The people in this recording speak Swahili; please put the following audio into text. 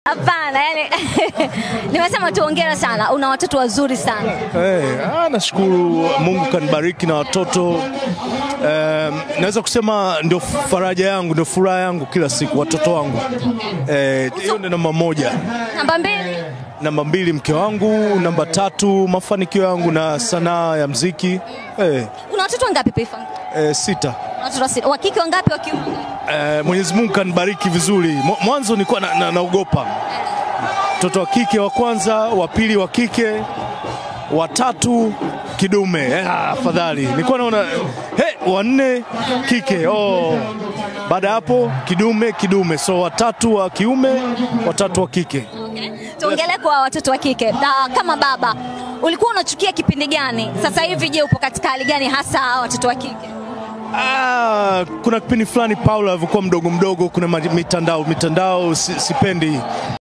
Hapana, yani nimesema tu hongera sana, una watoto wazuri sana. Hey, ah, nashukuru Mungu kanibariki na watoto um, naweza kusema ndio faraja yangu, ndio furaha yangu kila siku, watoto wangu Eh, hiyo ndio namba moja. Namba mbili, Namba mbili mke wangu, namba tatu mafanikio yangu na sanaa ya mziki eh, una watoto wangapi Pifa? eh, sita. Una watoto sita. Wa kike wangapi, wa kiume wangapi? Eh, Mwenyezi Mungu kanibariki vizuri. Mwa- Mwanzo nilikuwa na, na, naogopa mtoto wa kike wa kwanza, wa pili wa kike, wa tatu kidume. Eh, ah, afadhali nilikuwa naona he, wa nne kike. Oh, baada ya hapo kidume kidume, so watatu wa kiume, watatu wa kike. Tuongelee kwa watoto wa kike. Na kama baba, ulikuwa unachukia kipindi gani? Sasa hivi je, upo katika hali gani hasa hawa watoto wa kike? Ah, kuna kipindi fulani Paula alivyokuwa mdogo mdogo, kuna ma- mitandao mitandao si, sipendi